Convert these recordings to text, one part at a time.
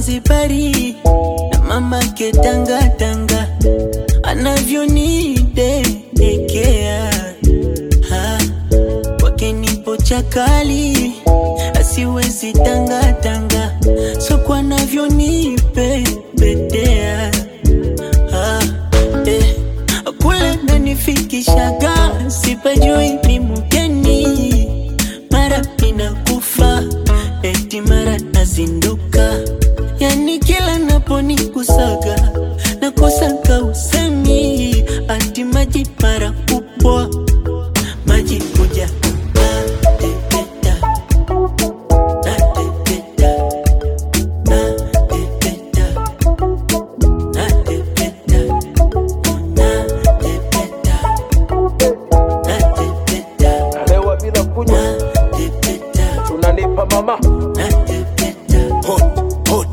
Zanzibari na mama ketanga tanga anavyonidekea Ha, kwake nipo chakali asiwezi tanga tanga soko anavyonipepetea Ah, eh, kule nanifikishaga sipajui ni mgeni mara inakufa eti mara nazinduka yani kila naponikusaga nakosaka usemi ati maji mara kupwa maji kuja natepeta natepeta natepeta natepeta natepeta natepeta Nalewa bila kunywa, natepeta tunanipa mama natepeta hot, hot.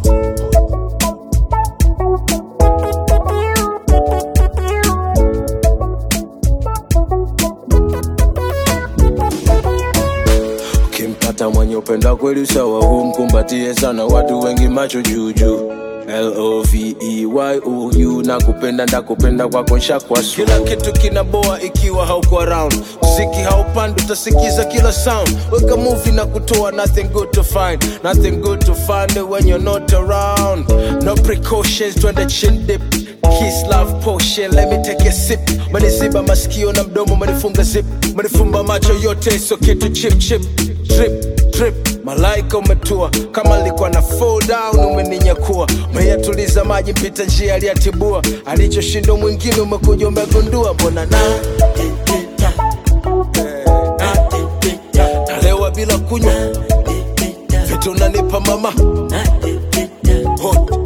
Ukimpata mwenye upenda kweli sawa, humkumbatie sana, watu wengi macho juujuu L-O-V-E-Y-O-U na kupenda ndakupenda kwako nshakwa su. Kila kitu kinaboa ikiwa hauko around, mziki haupandi utasikiza kila sound. Weka movie na kutoa nothing good to find, nothing good to find when you're not around. No precautions, twende chin dip Kiss love potion, let me take a sip. Maniziba masikio na mdomo, manifunga zip, manifumba macho yote, so kitu chip chip, drip drip. Malaika umetua kama alikuwa na fall down, umeninyakua umeyatuliza maji, mpita njia aliyatibua, alichoshinda mwingine umekuja umegundua, mbona na natepeta natepeta nalewa bila kunywa natepeta vitu unanipa mama natepeta hot